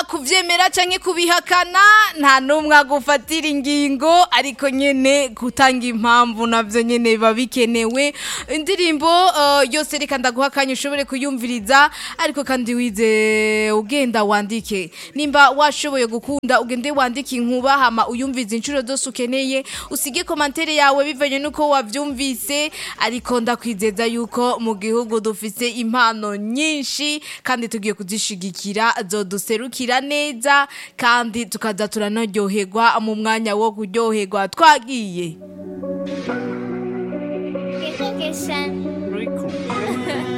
kuvyemera canke kubihakana nta numwe agufatira ingingo ariko nyene gutanga impamvu navyo nyene biba bikenewe indirimbo uh, yose reka ndaguha akanya ushobore kuyumviriza ariko kandi wize ugenda wandike nimba washoboye gukunda ugende wandike inkuba hama uyumvize inshuro zose ukeneye usige komantere yawe bivanye nuko wavyumvise ariko ndakwizeza yuko mu gihugu dufise impano nyinshi kandi tugiye kuzishigikira zoduserukira neza kandi tukaza turanaryoherwa mu mwanya wo kuryoherwa twagiye Recognition.